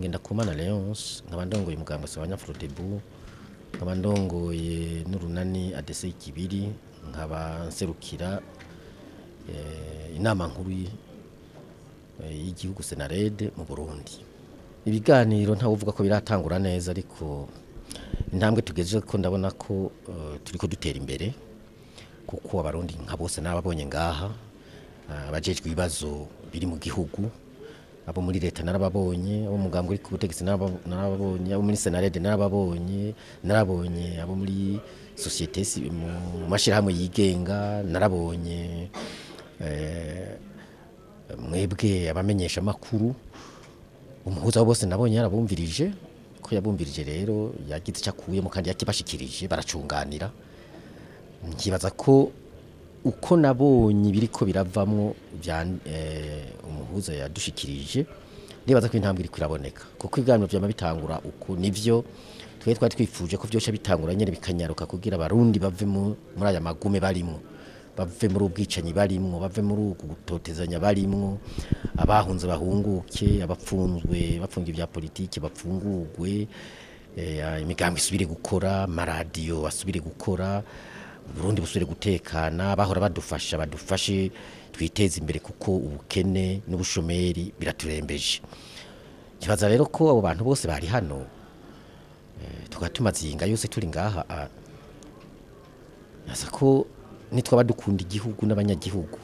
Ngendakumana Leonce nkaba ndongoye umugambwe Sabanya Frodebu nkaba ndongoye n'urunani ADC Kibiri nkaba nserukira eh, inama nkuru y- eh, y'igihugu Senarede mu Burundi ibiganiro ntawe uvuga ko biratangura neza ariko intambwe tugejeje ko ndabona ko eh, turiko dutera imbere kuko abarundi nka bose n'ababonye ngaha ah, abajejwe ibibazo biri mu gihugu abo muri leta narababonye abo mu mugambwe uri ku butegetsi naraba- narababonye abo muri senarede narababonye narabonye abo muri sosiyete si- mu mashyirahamwe yigenga narabonye eh, mwebwe abamenyesha amakuru umuhuza wabo bose nabonye yarabumvirije ko yabumvirije rero yagize icyo akuyemo kandi yakibashikirije baracunganira nkibaza ko uko nabonye ibiri ko biravamwo bya eh, umuhuza yadushikirije ndibaza ko intambwe iri kwiraboneka kuko ibiganiro byama bitangura uko nivyo twe twari twifuje ko byose bitangura nyene bikanyaruka kugira abarundi bave mu- muri aya magume barimwo bave muri ubwicanyi barimwo bave muri uku gutotezanya barimwo abahunze bahunguke abapfunzwe bapfungiye bya politiki bapfungurwe eh, imigambi isubire gukora amaradiyo asubire gukora Burundi busubire gutekana bahora badufasha badufashe twiteze imbere kuko ubukene n'ubushomeri biraturembeje kibaza rero ko abo bantu bose bari hano eh, tukaba tumaze iyi nga yose turi ngaha ah, nasa ko nitwaba dukunda igihugu n'abanyagihugu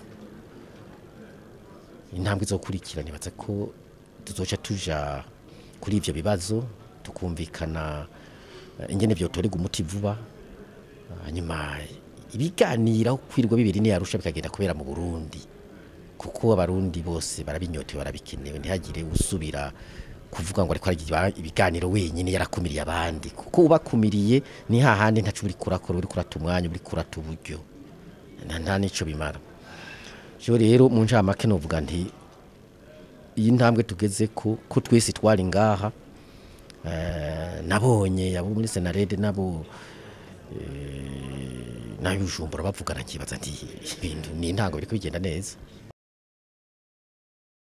intambwe izokurikira nibaza ko tuzoca tuja kuri ivyo bibazo tukumvikana eh, ingene vyotorega umuti vuba hanyuma ibiganiro kwirirwa bibiri niyarusha bikagenda kubera mu Burundi kuko abarundi bose barabinyotewe barabikenewe ntihagire usubira kuvuga ngo ariko aragira ibiganiro wenyine yarakumiriye abandi kuko ubakumiriye ni hahandi ntacu uri kurakora uri kurata umwanya uri kurata uburyo nta nta nico bimara jo rero mu ncamake novuga nti iyi ntambwe tugeze ko ko twese twari ngaha eh, nabonye abo muri senarede nabo nabijumbura bavugana nkibaza nti ibintu ni intango biriko bigenda neza